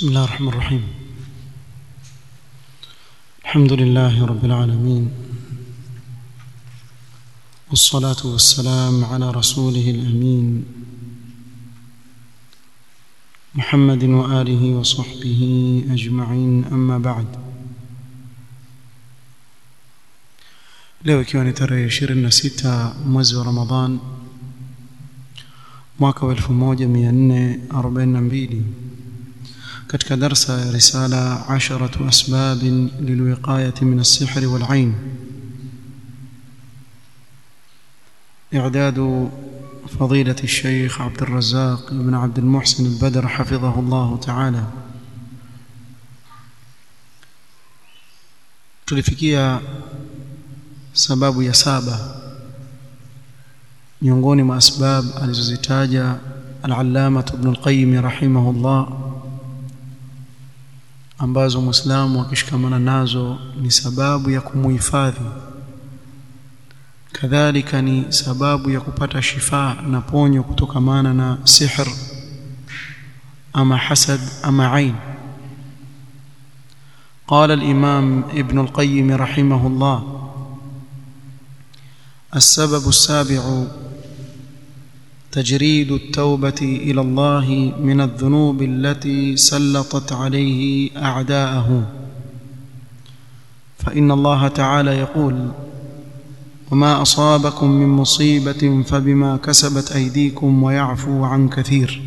بسم الله الرحمن الرحيم الحمد لله رب العالمين والصلاة والسلام على رسوله الأمين محمد وآله وصحبه أجمعين أما بعد leo ikiwa ni tarehe 26 mwezi wa Ramadhan mwaka wa 1442 katika darsa ya risala 10 asbab lilwiqayati min as-sihr wal-ain إعداد فضيلة الشيخ عبد الرزاق بن عبد المحسن البدر حفظه الله تعالى tulifikia sababu ya saba miongoni mwa asbab alizozitaja al-allama ibn al-qayyim rahimahullah ambazo muislamu akishikamana nazo ni sababu ya kumuhifadhi kadhalika ni sababu ya kupata shifa na ponyo kutokamana na sihr ama hasad ama ain قال الإمام ابن القيم رحمه الله السبب السابع تجريد التوبة إلى الله من الذنوب التي سلطت عليه أعداءه فإن الله تعالى يقول وما أصابكم من مصيبة فبما كسبت أيديكم ويعفو عن كثير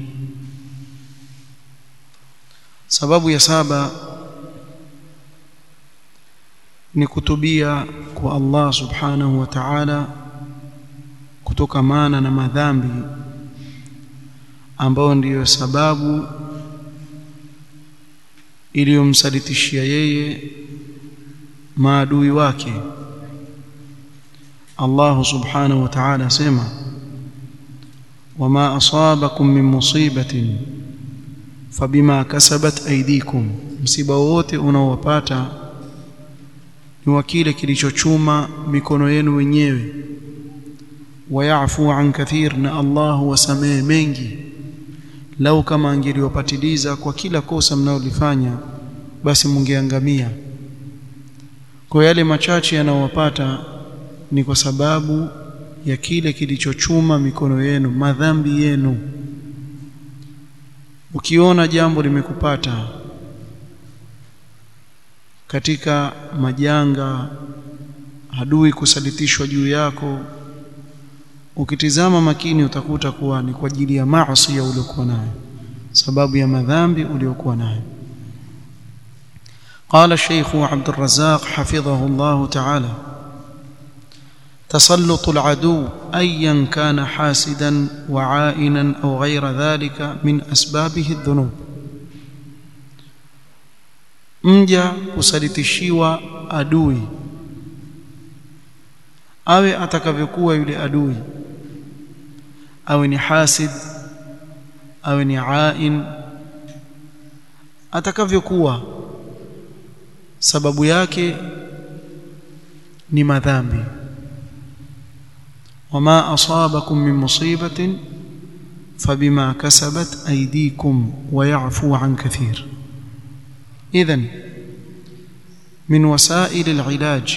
سبب يسابا ni kutubia kwa Allah subhanahu wa ta'ala kutokamana na madhambi ambayo ndiyo sababu iliyomsalitishia yeye maadui wake Allah subhanahu wa ta'ala sema wama asabakum min musibatin fabima kasabat aydikum msiba wote unaowapata ni wa kile kilichochuma mikono yenu wenyewe wayafu an kathir na Allah wasamehe mengi lau kama angeliwapatiliza kwa kila kosa mnaolifanya basi mungeangamia kwa yale machache yanayowapata ni kwa sababu ya kile kilichochuma mikono yenu madhambi yenu ukiona jambo limekupata katika majanga adui kusalitishwa juu yako ukitizama makini utakuta kuwa ni kwa ajili ya maasi ya uliokuwa nayo sababu ya madhambi uliokuwa nayo قال الشيخ عبد الرزاق حفظه الله تعالى تسلط العدو ايا كان حاسدا وعائنا او غير ذلك من اسبابه الذنوب mja kusalitishiwa adui awe atakavyokuwa yule adui awe ni hasid awe ni ain atakavyokuwa sababu yake ni madhambi wama asabakum min musibatin fabima kasabat aydikum wa ya'fu an kathir إذن من وسائل العلاج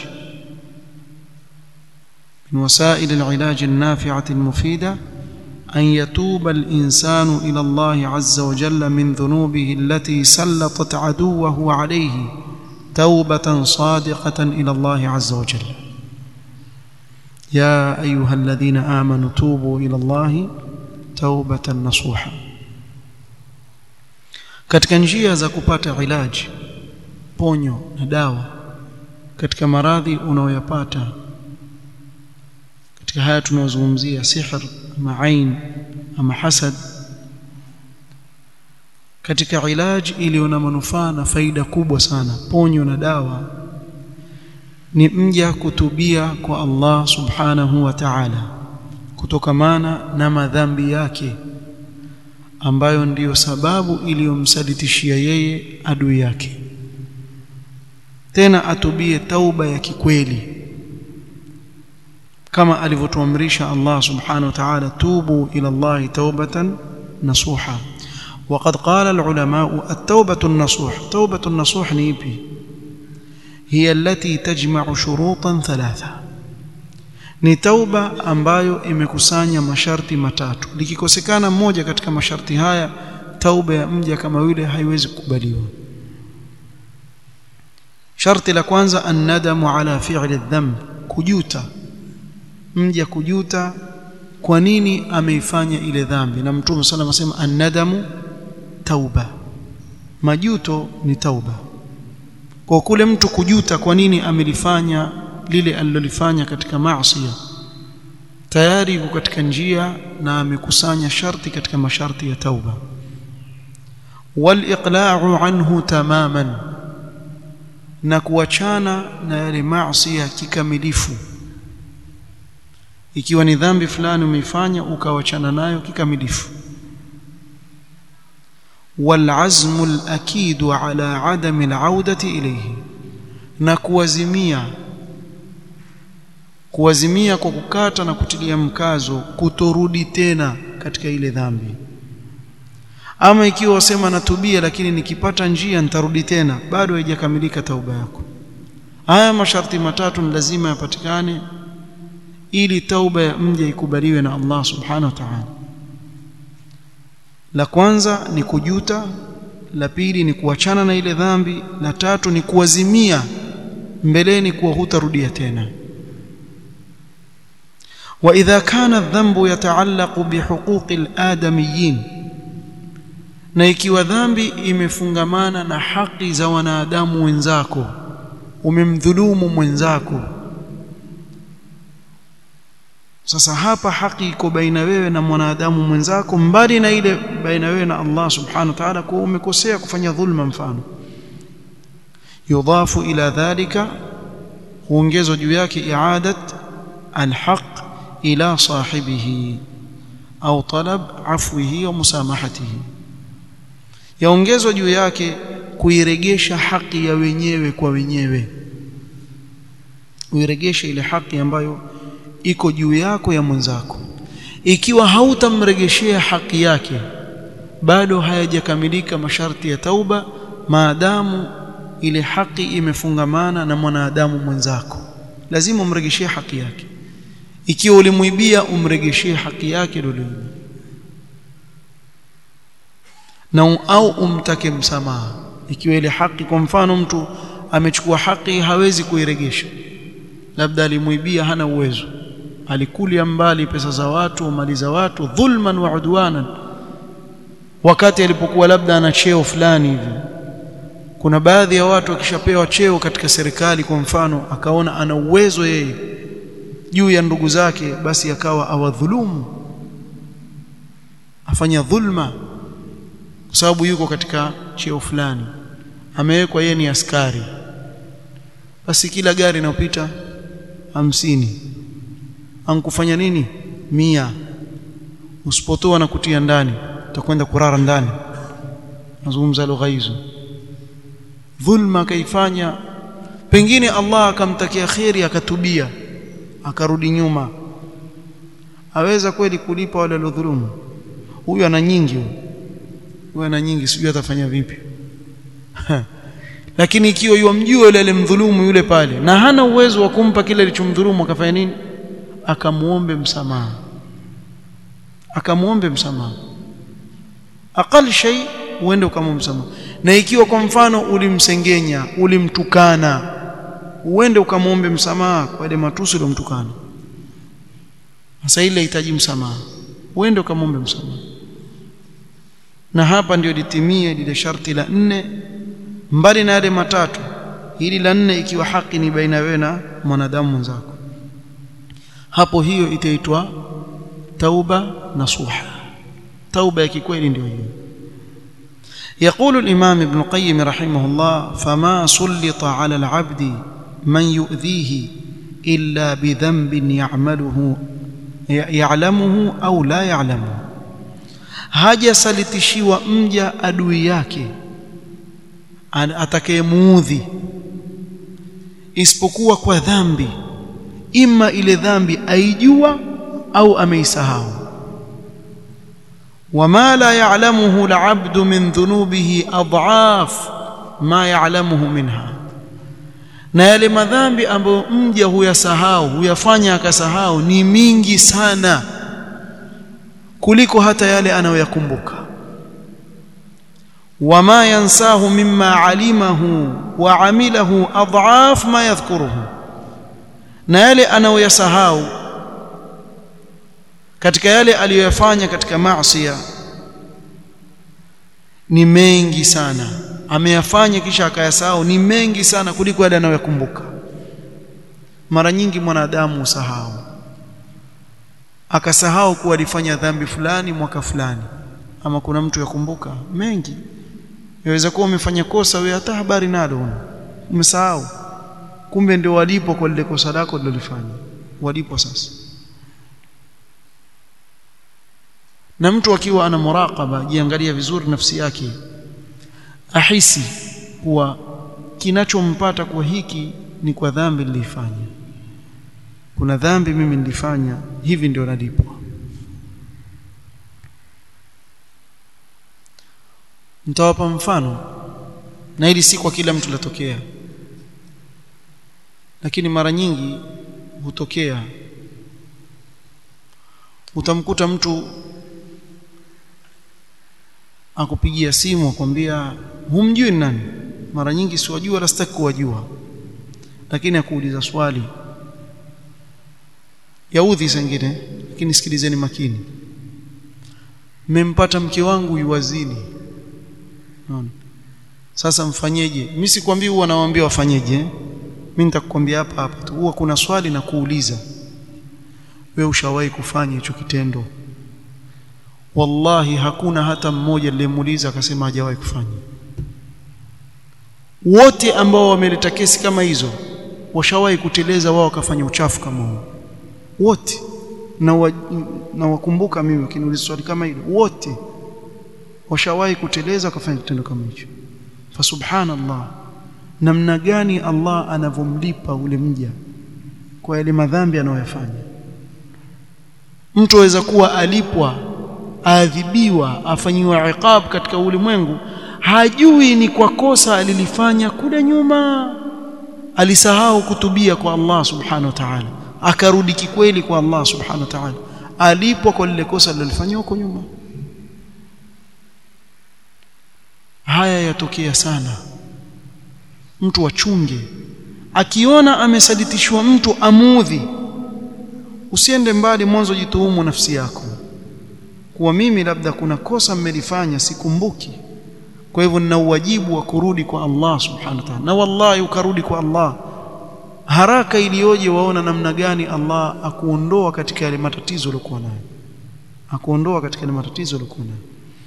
من وسائل العلاج النافعة المفيدة أن يتوب الإنسان إلى الله عز وجل من ذنوبه التي سلطت عدوه عليه توبة صادقة إلى الله عز وجل يا أيها الذين آمنوا توبوا إلى الله توبة نصوحا katika njia za kupata ilaji ponyo na dawa katika maradhi unaoyapata katika haya tunayozungumzia sihr ama ain ama hasad katika ilaji iliyo na manufaa na faida kubwa sana ponyo na dawa ni mja kutubia kwa Allah subhanahu wa ta'ala kutokamana na madhambi yake ambayo ndiyo sababu iliyomsalitishia yeye adui yake tena atubie tauba ya kikweli kama alivyotuamrisha Allah subhanahu wa ta'ala tubu ila Allah taubatan nasuha وقد قال العلماء التوبة النصوح توبة النصوح نيبي هي التي تجمع شروطا ثلاثة ni tauba ambayo imekusanya masharti matatu likikosekana mmoja katika masharti haya tauba ya mja kama yule haiwezi kukubaliwa sharti la kwanza annadamu ala fi'li dhanb kujuta mja kujuta kwa nini ameifanya ile dhambi na mtume sallallahu alayhi wasallam annadamu tauba majuto ni tauba kwa kule mtu kujuta kwa nini amelifanya lile alilolifanya katika maasi tayari yuko katika njia na amekusanya sharti katika masharti ya tauba wal-iqla'u anhu tamaman na kuachana na yale maasi kikamilifu ikiwa ni dhambi fulani umeifanya ukawachana nayo kikamilifu والعزم الأكيد على عدم العودة إليه na kuwazimia kuwazimia kwa kukata na kutilia mkazo kutorudi tena katika ile dhambi ama ikiwa wasema natubia lakini nikipata njia nitarudi tena bado haijakamilika tauba yako haya masharti matatu ni lazima yapatikane ili tauba ya mja ikubaliwe na Allah subhanahu wa ta'ala la kwanza ni kujuta la pili ni kuachana na ile dhambi la tatu ni kuwazimia mbeleni kuwa hutarudia tena واذا كان الذنب يتعلق بحقوق الادميين na ikiwa dhambi imefungamana na haki za wanadamu wenzako umemdhulumu mwenzako sasa hapa haki iko baina wewe na mwanadamu mwenzako mbali na ile baina wewe na Allah subhanahu wa ta'ala kwa umekosea kufanya dhulma mfano yudhafu ila dhalika huongezwa juu yake i'adat alhaq ila sahibihi au talab afwihi wa musamahatihi yaongezwa juu yake kuiregesha haki ya wenyewe kwa wenyewe uiregeshe ile haki ambayo iko juu yako ya mwenzako ikiwa hautamregeshea haki yake bado hayajakamilika masharti ya tauba maadamu ile haki imefungamana na mwanadamu mwenzako lazima umregeshee haki yake ikiwa ulimuibia umregeshee haki yake ndio na au umtake msamaha ikiwa ile haki kwa mfano mtu amechukua haki hawezi kuiregesha labda alimuibia hana uwezo alikulia mbali pesa za watu mali za watu dhulman wa udwanan wakati alipokuwa labda ana cheo fulani hivi kuna baadhi ya watu akishapewa cheo katika serikali kwa mfano akaona ana uwezo yeye juu ya ndugu zake basi akawa awadhulumu afanya dhulma kwa sababu yuko katika cheo fulani amewekwa yeye ni askari basi kila gari inayopita hamsini ankufanya nini mia usipotoa na kutia ndani utakwenda kurara ndani nazungumza lugha hizo dhulma akaifanya pengine Allah akamtakia kheri akatubia akarudi nyuma aweza kweli kulipa wale waliodhulumu huyu ana nyingi huyu ana nyingi sijui atafanya vipi lakini ikiwa yumjua yule alimdhulumu yule pale na hana uwezo wa kumpa kile alichomdhulumu akafanya nini akamuombe msamaha akamuombe msamaha aqal shay uende ukamwombe msamaha na ikiwa kwa mfano ulimsengenya ulimtukana uende ukamwombe msamaha kwa ile matusi uliyomtukana sasa ile inahitaji msamaha uende ukamwombe msamaha na hapa ndio litimie lile sharti la nne mbali na yale matatu hili la nne ikiwa haki ni baina wewe na mwanadamu mwenzako hapo hiyo itaitwa tauba nasuha tauba ya kikweli ndio hiyo يقول الإمام ابن القيم رحمه الله فما سلط على العبد من يؤذيه إلا بذنب يعمله يعلمه أو لا يعلمه hajasalitishiwa mja adui yake atakayemuudhi isipokuwa kwa dhambi ima ile dhambi aijua au ameisahau وما لا يعلمه العبد من ذنوبه أضعاف ما يعلمه منها na yale madhambi ambayo mja huyasahau huyafanya akasahau ni mingi sana kuliko hata yale anayoyakumbuka wama yansahu mimma alimahu wa amilahu adhaf ma yadhkuruhu na yale anayoyasahau katika yale aliyoyafanya katika maasi ni mengi sana ameyafanya kisha akayasahau ni mengi sana kuliko yale anayoyakumbuka mara nyingi mwanadamu usahau akasahau kuwa alifanya dhambi fulani mwaka fulani ama kuna mtu yakumbuka mengi yaweza kuwa umefanya kosa wewe hata habari nalo umesahau kumbe ndio walipo kwa lile kosa lako lilolifanya walipo sasa na mtu akiwa ana muraqaba jiangalia vizuri nafsi yake ahisi kuwa kinachompata kwa hiki ni kwa dhambi nilifanya kuna dhambi mimi nilifanya hivi ndio nalipwa nitawapa mfano na hili si kwa kila mtu latokea lakini mara nyingi hutokea utamkuta mtu akupigia simu akwambia humjui nani mara nyingi siwajua wala sitaki kuwajua lakini akuuliza swali yaudhi sengine lakini sikilizeni makini mmempata mke wangu yuwazini naona sasa mfanyeje mimi sikwambii huwa nawaambia wafanyeje mimi nitakwambia hapa hapa tu huwa kuna swali na kuuliza wewe ushawahi kufanya hicho kitendo wallahi hakuna hata mmoja aliyemuuliza akasema hajawahi kufanya wote ambao wameleta kesi kama hizo washawahi kuteleza wao wakafanya uchafu kama huo wote na wa, na wakumbuka mimi ukiniuliza swali kama hilo wote washawahi kuteleza wakafanya kitendo kama hicho fa subhanallah namna gani Allah anavomlipa ule mja kwa yale madhambi anayoyafanya mtu aweza kuwa alipwa aadhibiwa afanyiwa iqab katika ulimwengu hajui ni kwa kosa alilifanya kule nyuma alisahau kutubia kwa Allah subhanahu wa ta'ala akarudi kikweli kwa Allah subhanahu wa ta'ala alipwa kwa lile kosa alilofanya huko nyuma haya yatokea sana mtu achunge akiona amesaditishwa mtu amudhi usiende mbali mwanzo jituhumu nafsi yako kuwa mimi labda kuna kosa mmelifanya sikumbuki kwa hivyo nina uwajibu wa kurudi kwa Allah subhanahu wa ta'ala na wallahi ukarudi kwa Allah haraka iliyoje waona namna gani Allah akuondoa katika yale matatizo uliokuwa nayo akuondoa katika yale matatizo uliokuwa nayo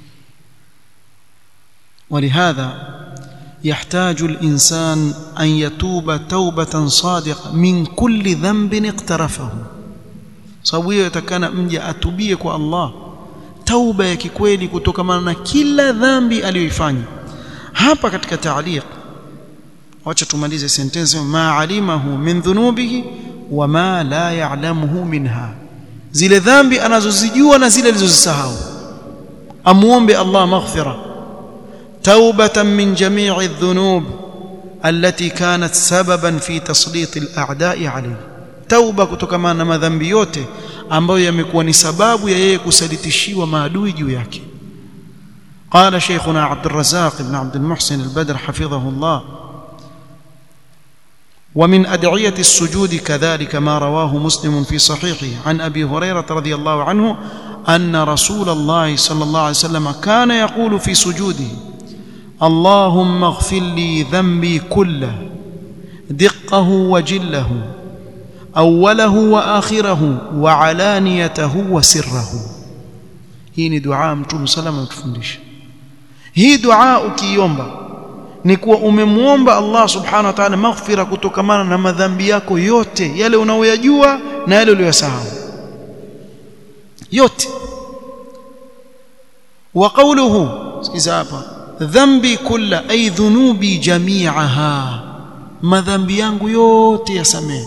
ولهذا يحتاج الإنسان أن يتوب توبة صادقة من كل ذنب اقترفه sababu hiyo yatakana mja atubie kwa Allah tauba ya kikweli kutokamana na kila dhambi aliyoifanya hapa katika taaliq wacha tumalize sentence ma alimahu min dhunubihi wa ma la ya'lamuhu minha zile dhambi anazozijua na zile alizozisahau amuombe Allah maghfira taubatan min jami'i dhunub التي كانت سببا في تسليط الاعداء عليه tauba kutokamana na madhambi yote ambayo yamekuwa ni sababu ya yeye kusalitishiwa maadui juu yake قال شيخنا عبد الرزاق بن عبد المحسن البدر حفظه الله ومن أدعية السجود كذلك ما رواه مسلم في صحيحه عن أبي هريرة رضي الله عنه أن رسول الله صلى الله عليه وسلم كان يقول في سجوده اللهم اغفر لي ذنبي كله دقه وجله أوله وآخره وعلانيته وسره hii ni dua mtume salama ametufundisha hii dua ukiiomba ni kuwa umemwomba Allah subhanahu wa ta'ala maghfira kutokamana na madhambi yako yote yale unaoyajua na yale uliyosahau yote wa qawluhu sikiza hapa dhambi kulla ay dhunubi jami'aha madhambi yangu yote yasamehe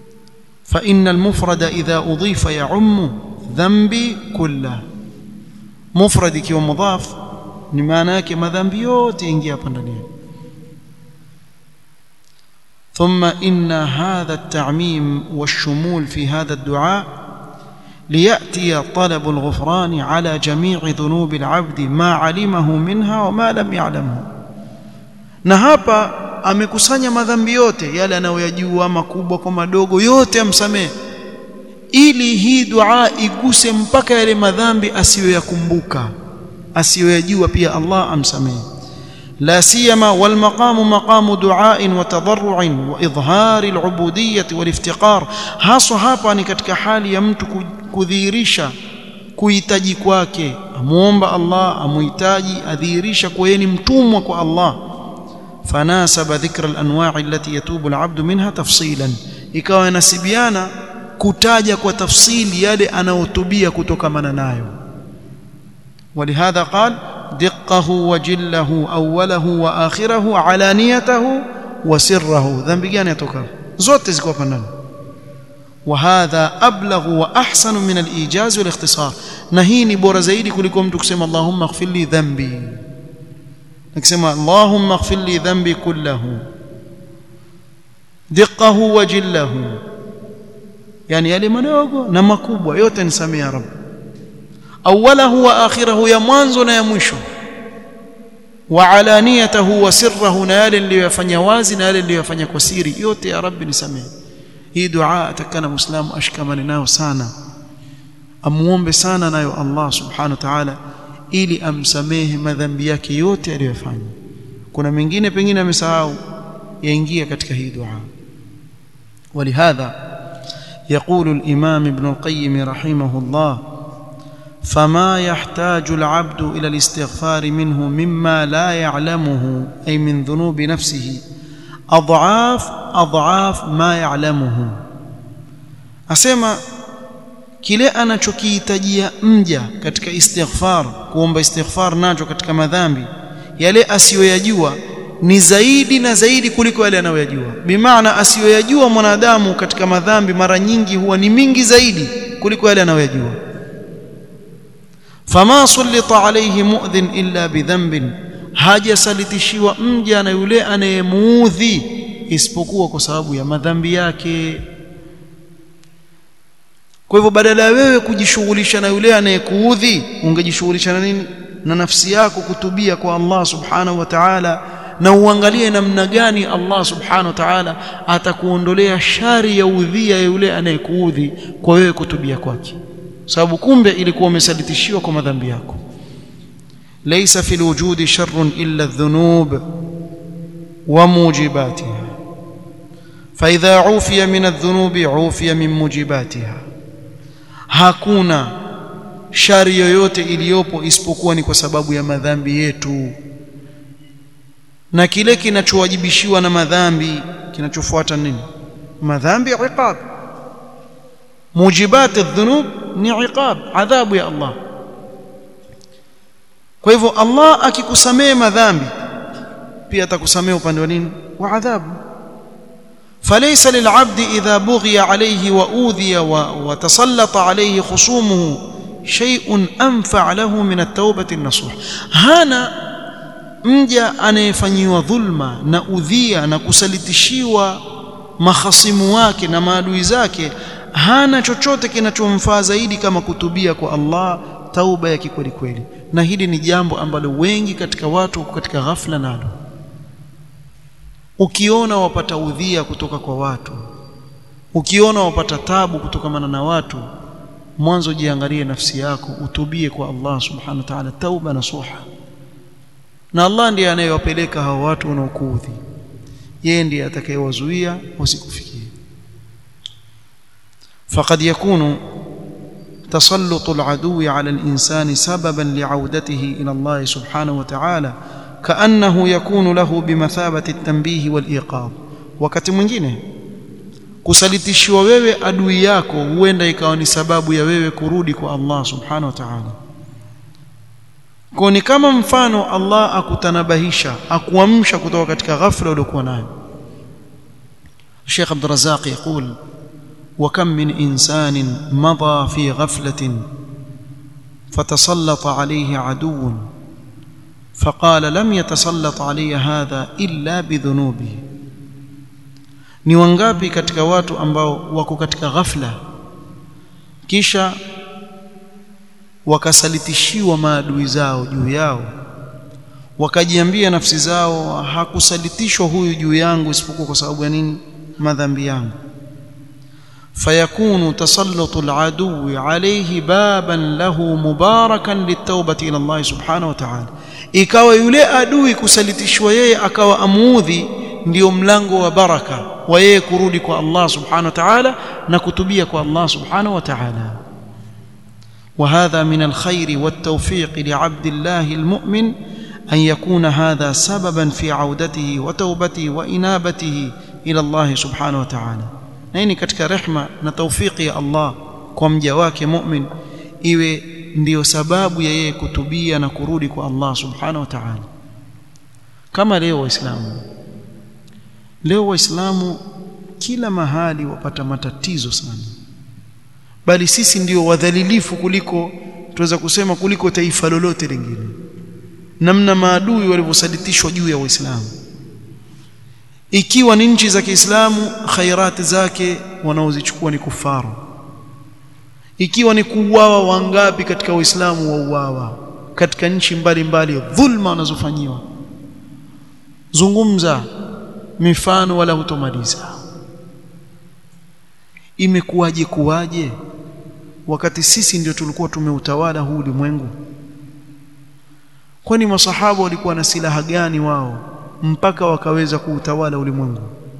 fa innal mufrada idha udhifa ya'ummu dhambi kulla mufrad ikiwa mudhaf ni maana yake madhambi yote ingia hapa ndani ثم إن هذا التعميم والشمول في هذا الدعاء ليأتي طلب الغفران على جميع ذنوب العبد ما علمه منها وما لم يعلمه na hapa amekusanya madhambi yote yale anayoyajua makubwa kwa madogo yote amsamehe ili hii dua iguse mpaka yale madhambi asiyoyakumbuka asiyoyajua pia Allah amsamehe لا سيما والمقام مقام دعاء وتضرع واظهار العبوديه والافتقار haswa hapa ni katika hali ya mtu kudhihirisha kuhitaji kwake amuomba Allah amuhitaji adhihirisha kwa yeye ni mtumwa kwa Allah فناسب ذكر الانواع التي يتوب العبد منها تفصيلا ikawa inasibiana kutaja kwa tafsili yale anayotubia kutokamana nayo ولهذا قال دقه وجله أوله وآخره علانيته وسره ذنب gani yatoka zote ziko hapa ndani وهذا أبلغ وأحسن من الإيجاز والاختصار na hii ni bora zaidi kuliko mtu kusema Allahumma ighfir li dhanbi nikisema Allahumma ighfir li dhanbi kullahu diqqahu wa jillahu yani yale madogo na makubwa yote nisamee ya Rabb awalahu wa akhirahu ya mwanzo na ya mwisho wa alaniyatahu wa sirrahu na yale niliyofanya wazi na yale niliyofanya kwa siri yote ya rabbi nisamehe hii dua atakana muislamu ashikamane nayo sana amuombe sana nayo Allah subhanahu wa ta'ala ili amsamehe madhambi yake yote aliyofanya kuna mengine pengine amesahau yaingia katika hii dua ولهذا يقول الإمام ابن القيم رحمه الله فما يحتاج العبد الى الاستغفار منه مما لا يعلمه اي من ذنوب نفسه اضعاف اضعاف ما يعلمه asema kile anachokihitajia mja katika istighfar kuomba istighfar nacho katika madhambi yale asiyoyajua ni zaidi na zaidi kuliko yale anayoyajua bimaana asiyoyajua mwanadamu katika madhambi mara nyingi huwa ni mingi zaidi kuliko yale anayoyajua fama sulita alayhi mu'dhin illa bidhanbin hajasalitishiwa mja na yule anayemuudhi isipokuwa kwa sababu ya madhambi yake kwa hivyo badala ya wewe kujishughulisha na yule anayekuudhi ungejishughulisha na nini na nafsi yako kutubia kwa Allah subhanahu wa ta'ala na uangalie namna gani Allah subhanahu wa ta'ala atakuondolea shari ya udhia ya yule anayekuudhi kwa wewe kutubia kwake sababu kumbe ilikuwa umesalitishiwa kwa madhambi yako laysa fil wujudi sharrun illa adh-dhunub wa mujibatiha فإذا عوفي من الذنوب عوفي من موجباتها hakuna shari yoyote iliyopo isipokuwa ni kwa sababu ya madhambi yetu na kile kinachowajibishiwa na madhambi kinachofuata nini madhambi iqab mujibat adh-dhunub ni iqab adhabu ya Allah kwa hivyo Allah akikusamea madhambi pia atakusamea upande wa nini wa adhabu فليس للعبد إذا بغي عليه وأوذي وتسلط عليه خصومه شيء أنفع له من التوبة النصوح هانا mja anayefanyiwa dhulma na udhia na kusalitishiwa mahasimu wake na maadui zake hana chochote kinachomfaa zaidi kama kutubia kwa Allah tauba ya kikweli kweli na hili ni jambo ambalo wengi katika watu wako katika ghafla nalo ukiona wapata udhia kutoka kwa watu ukiona wapata tabu kutokamana na watu mwanzo jiangalie nafsi yako utubie kwa Allah subhanahu wa ta'ala tauba nasuha na Allah ndiye anayewapeleka hao watu wanaokuudhi yeye ndiye atakayewazuia wasikufikie فقد يكون تسلط العدو على الإنسان سببا لعودته إلى الله سبحانه وتعالى كأنه يكون له بمثابة التنبيه والإيقاظ wakati mwingine kusalitishiwa wewe adui yako huenda ikawa ni sababu ya wewe kurudi kwa Allah subhanahu wa ta'ala kwa ni kama mfano Allah akutanabahisha akuamsha kutoka katika ghafla uliokuwa nayo Sheikh Abdul Razzaq يقول وكم من إنسان مضى في غفلة فتسلط عليه عدو فقال لم يتسلط علي هذا إلا بذنوبه ni wangapi katika watu ambao wako katika ghafla kisha wakasalitishiwa maadui zao juu yao wakajiambia nafsi zao hakusalitishwa huyu juu yangu isipokuwa kwa sababu ya nini madhambi yangu فيكون تسلط العدو عليه بابا له مباركا للتوبة إلى الله سبحانه وتعالى ikawa yule adui kusalitishwa yeye akawa amuudhi ndio mlango wa baraka wa yeye kurudi kwa Allah subhanahu wa ta'ala na kutubia kwa Allah subhanahu wa ta'ala وهذا من الخير والتوفيق لعبد الله المؤمن أن يكون هذا سببا في عودته وتوبته وإنابته إلى الله سبحانه وتعالى na hii ni katika rehma na taufiki ya Allah kwa mja wake mu'min iwe ndiyo sababu ya yeye kutubia na kurudi kwa Allah subhanahu wa ta'ala kama leo waislamu leo waislamu kila mahali wapata matatizo sana bali sisi ndio wadhalilifu kuliko tuweza kusema kuliko taifa lolote lingine namna maadui walivyosalitishwa juu ya waislamu ikiwa ni nchi za Kiislamu khairati zake wanaozichukua ni kufaru ikiwa ni kuuawa wangapi katika Uislamu wauawa katika nchi mbalimbali dhulma wanazofanyiwa zungumza mifano wala hutomaliza imekuwaje kuwaje wakati sisi ndio tulikuwa tumeutawala huu ulimwengu kwani masahaba walikuwa na silaha gani wao mpaka wakaweza kuutawala ulimwengu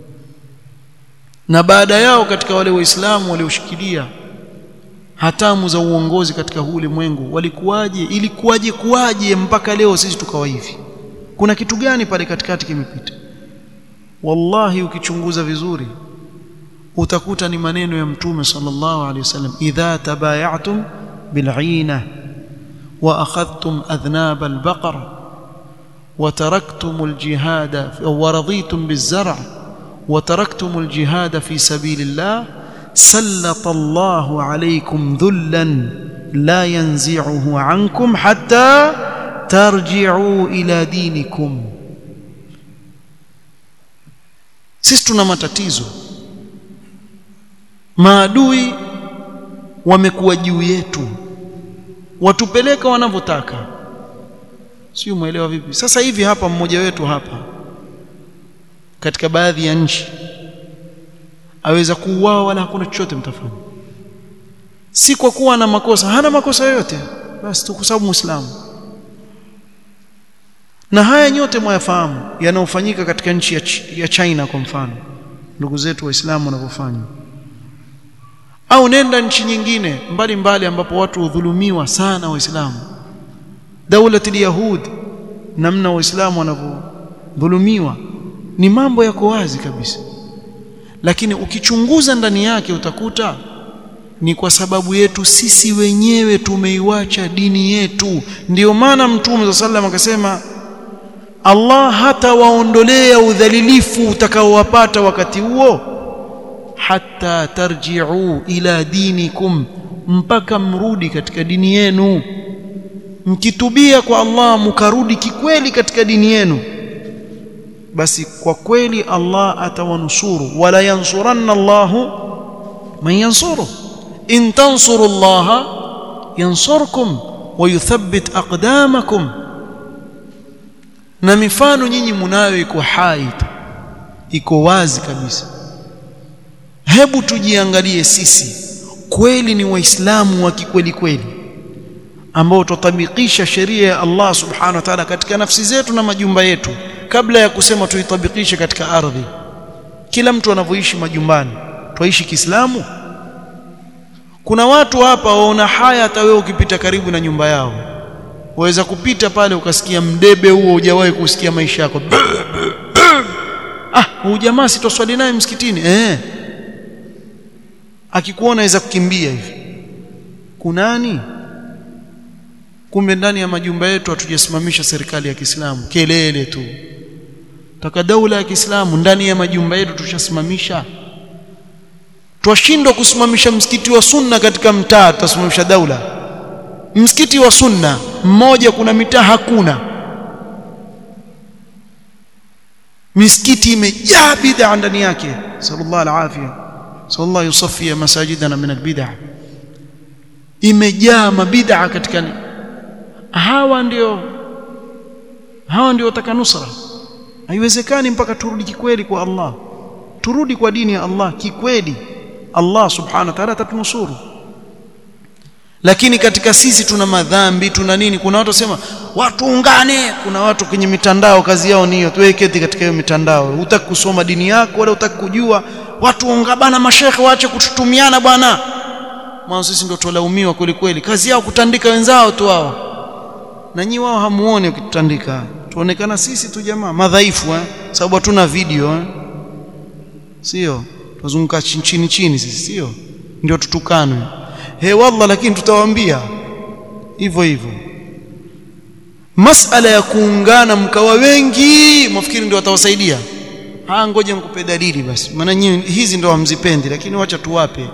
na baada yao katika wale waislamu walioshikilia hatamu za uongozi katika huu ulimwengu walikuwaje ilikuwaje kuwaje mpaka leo sisi tukawa hivi kuna kitu gani pale katikati kimepita wallahi ukichunguza vizuri utakuta ni maneno ya mtume sallallahu alaihi wasallam idha tabayatum bil'ina wa akhadhtum adhnab al-baqara وتركتم الجهاد ورضيتم بالزرع وتركتم الجهاد في سبيل الله سلط الله عليكم ذلا لا ينزعه عنكم حتى ترجعوا إلى دينكم sisi tuna matatizo maadui wamekuwa juu yetu watupeleka wanavyotaka sio muelewa vipi sasa hivi hapa mmoja wetu hapa katika baadhi ya nchi aweza kuuawa wala hakuna chochote mtafanya si kwa kuwa na makosa hana makosa yoyote basi tu kwa sababu muislamu na haya nyote mwayafahamu yanayofanyika katika nchi ya, ch ya China kwa mfano ndugu zetu waislamu wanavyofanya au nenda nchi nyingine mbali mbali ambapo watu hudhulumiwa sana waislamu daulati alyahud namna waislamu wanavyodhulumiwa ni mambo yako wazi kabisa lakini ukichunguza ndani yake utakuta ni kwa sababu yetu sisi wenyewe tumeiwacha dini yetu ndiyo maana mtume sallam akasema Allah hatawaondolea udhalilifu utakaowapata wakati huo hata tarji'u ila dinikum mpaka mrudi katika dini yenu mkitubia kwa Allah mkarudi kikweli katika dini yenu basi kwa kweli Allah atawanusuru wala yansuranna Allahu man yansuru in tansuru Allah yansurkum wa yuthabbit aqdamakum na mifano nyinyi munayo iko hai iko wazi kabisa hebu tujiangalie sisi kweli ni waislamu wa kikweli kweli ambao tutabikisha sheria ya Allah subhanahu wa ta'ala katika nafsi zetu na majumba yetu kabla ya kusema tuitabikishe katika ardhi kila mtu anavyoishi majumbani twaishi Kiislamu kuna watu hapa waona haya hata wewe ukipita karibu na nyumba yao waweza kupita pale ukasikia mdebe huo hujawahi kusikia maisha yako ah huyu jamaa sitoswali naye msikitini eh akikuona aweza kukimbia hivi kunani kumbe ndani ya majumba yetu hatujasimamisha serikali ya Kiislamu kelele tu taka daula ya Kiislamu ndani ya majumba yetu tushasimamisha twashindwa kusimamisha msikiti wa sunna katika mtaa tutasimamisha daula msikiti wa sunna mmoja kuna mitaa hakuna misikiti imejaa bid'a ndani yake sallallahu alafia sallallahu yusaffi masajidana min albid'a imejaa mabid'a katika hawa ndio hawa ndio wataka nusra haiwezekani mpaka turudi kikweli kwa Allah turudi kwa dini ya Allah kikweli Allah subhanahu wa ta'ala atatunusuru lakini katika sisi tuna madhambi tuna nini kuna watu wasema watu ungane kuna watu kwenye mitandao kazi yao niyo tuweketi katika hiyo mitandao hutaki kusoma dini yako wala hutaki kujua watu ungabana mashekhe waache kututumiana bwana mwanzo sisi ndio tulaumiwa kweli kweli kazi yao kutandika wenzao tu wao na nyi wao hamuone ukitutandika tuonekana sisi tu jamaa madhaifu eh sababu hatuna video eh sio tuzunguka chini chini sisi sio ndio tutukanwe he wallah lakini tutawaambia hivyo hivyo masala ya kuungana mkawa wengi mafikiri ndio watawasaidia ah ngoja mkupe dalili basi maana nyinyi hizi ndio hamzipendi lakini wacha tuwape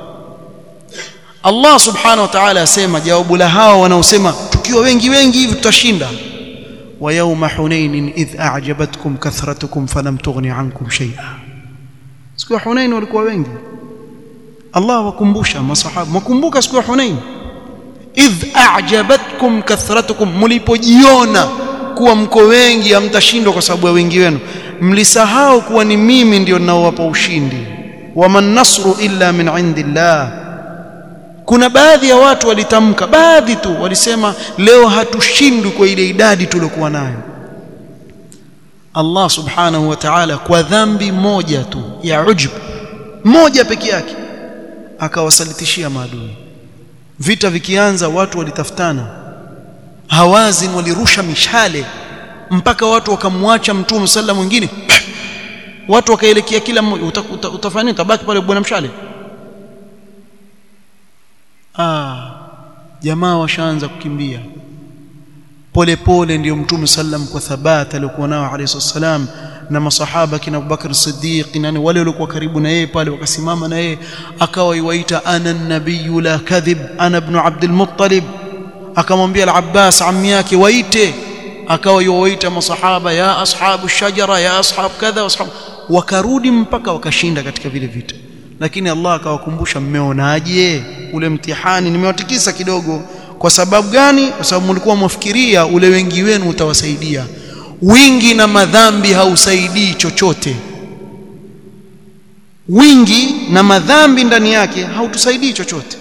Allah subhanahu wa ta'ala asema jawabu la hao wanaosema tukiwa wengi wengi hivi tutashinda wa yawma hunain idh a'jabatkum kathratukum falam tughni ankum shay'a siku ya hunain walikuwa wengi Allah wakumbusha masahaba mkumbuka siku ya hunain idh a'jabatkum kathratukum mlipojiona kuwa mko wengi hamtashindwa kwa sababu ya wengi wenu mlisahau kuwa ni mimi ndio ninaowapa ushindi waman nasru illa min indillah kuna baadhi ya watu walitamka baadhi tu walisema leo hatushindwi kwa ile idadi tuliokuwa nayo Allah subhanahu wa ta'ala kwa dhambi moja tu ya ujub moja peke yake akawasalitishia maadui vita vikianza watu walitafutana hawazin walirusha mishale mpaka watu wakamwacha mtume sallam mwingine watu wakaelekea kila mmoja uta, uta, utafanya nini tabaki pale bwana mshale ah jamaa washaanza kukimbia pole pole ndio mtume sallam kwa thabata alikuwa nao alayhi wasallam na masahaba kina Abubakar Siddiq nani wale waliokuwa karibu na yeye pale wakasimama na yeye akawa yuwaita ana nabiyyu la kadhib ana ibn Abdul Muttalib akamwambia al-Abbas ammi yake waite akawa yuwaita masahaba ya ashabu shajara ya ashab kadha ashab wakarudi mpaka wakashinda katika vile vita lakini Allah akawakumbusha mmeonaje ule mtihani nimewatikisa kidogo kwa sababu gani kwa sababu mlikuwa mwafikiria ule wengi wenu utawasaidia wingi na madhambi hausaidii chochote wingi na madhambi ndani yake hautusaidii chochote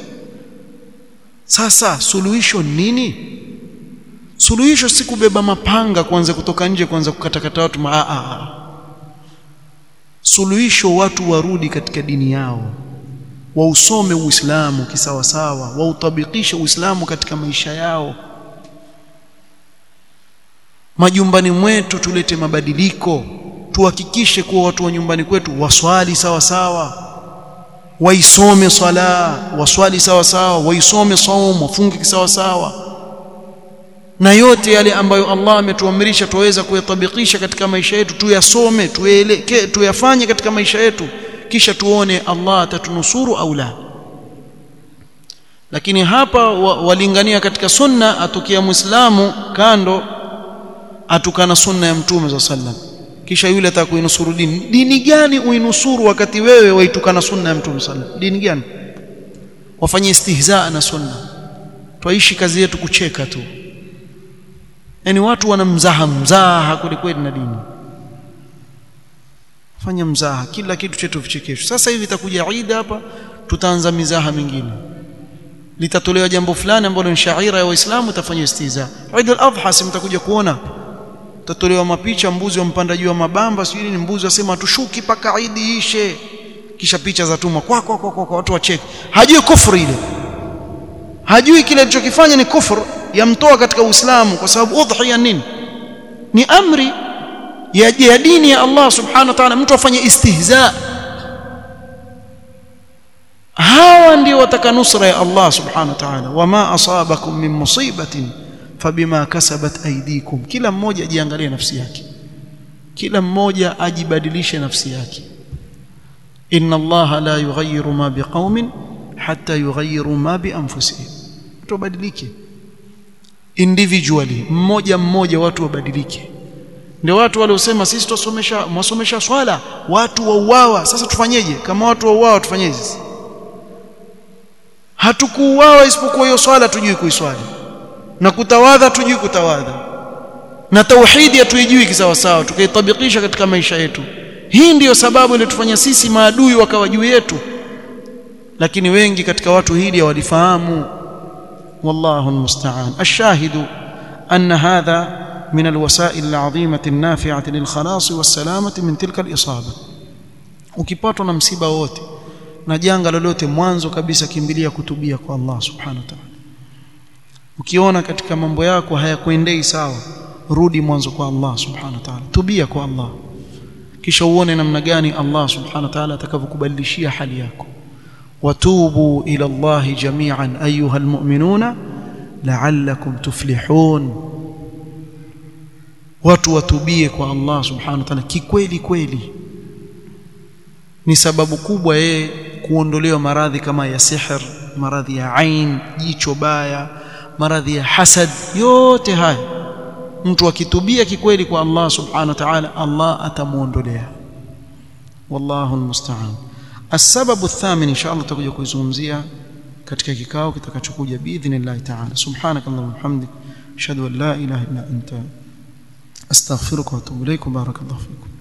sasa suluhisho nini suluhisho si kubeba mapanga kuanza kutoka nje kuanza kukatakata watu ma a suluhisho watu warudi katika dini yao wausome uislamu kisawasawa wautabikishe uislamu katika maisha yao majumbani mwetu tulete mabadiliko tuhakikishe kuwa watu wa nyumbani kwetu waswali sawa sawa waisome swala waswali sawa sawa waisome saum wafunge sawa sawa na yote yale ambayo Allah ametuamrisha tuweza kuyatabikisha katika maisha yetu tuyasome tueleke tuyafanye katika maisha yetu kisha tuone Allah atatunusuru au la lakini hapa walingania katika sunna atukia muislamu kando atukana sunna ya mtume za sallam kisha yule atakuinusuru dini dini gani uinusuru wakati wewe waitukana sunna ya mtume sallam dini gani wafanye istihzaa na sunna twaishi kazi yetu kucheka tu yani watu wana mzaha mzaha kweli na dini fanya mzaha kila kitu chetu vichekesho sasa hivi itakuja Eid hapa tutaanza mizaha mingine litatolewa jambo fulani ambalo ni shaira ya waislamu utafanya istiza Eid al-Adha simtakuja kuona tatolewa mapicha mbuzi wampanda juu ya mabamba sijui ni mbuzi wasema tushuki paka Eid ishe kisha picha za tuma kwa kwa kwa, kwa watu wacheke hajui kufuru ile hajui kile alichokifanya ni kufuru yamtoa katika Uislamu kwa sababu udhiya nini ni amri ya, ya dini ya Allah subhanahu wa ta'ala mtu afanye istihza hawa ndio wataka nusra ya Allah subhanahu wa ta'ala wama asabakum min musibatin fabima kasabat aydikum kila mmoja ajiangalie nafsi yake kila mmoja ajibadilishe nafsi yake inna Allah la yughayyiru ma biqaumin hatta yughayyiru ma bi anfusihim tubadilike individually mmoja mmoja watu wabadilike ndio watu waliosema sisi tusomesha mwasomesha swala watu wauawa sasa tufanyeje kama watu wauawa tufanyeje sisi hatukuuawa isipokuwa hiyo swala tujui kuiswali na kutawadha tujui kutawadha na tauhidi hatuijui kisawasawa tukaitabikisha katika maisha yetu hii ndiyo sababu iliyotufanya sisi maadui wakawa juu yetu lakini wengi katika watu hili hawalifahamu wallahu almusta'an ashahidu anna hadha من الوسائل العظيمة النافعة للخلاص والسلامة من تلك الإصابة ukipatwa na msiba wote na janga lolote mwanzo kabisa kimbilia kutubia kwa Allah subhanahu wa ta'ala ukiona katika mambo yako hayakuendei sawa rudi mwanzo kwa Allah subhanahu wa ta'ala tubia kwa Allah kisha uone namna gani Allah subhanahu wa ta'ala atakavyokubadilishia hali yako watubu ila Allah jami'an ayuha almu'minuna la'allakum tuflihun watu watubie kwa Allah subhanahu wa ta'ala kikweli kweli ni sababu kubwa yeye kuondolewa maradhi kama ya sihr maradhi ya ain jicho baya maradhi ya hasad yote haya mtu akitubia kikweli kwa Allah subhanahu wa ta'ala Allah atamuondolea wallahu almusta'an السبب الثامن ان شاء الله tutakuja kuizungumzia katika kikao kitakachokuja biidhnillah ta'ala subhanakallahumma hamdik ashhadu an la ilaha illa anta astaghfiruka wa atubu ilaykum barakallahu fikum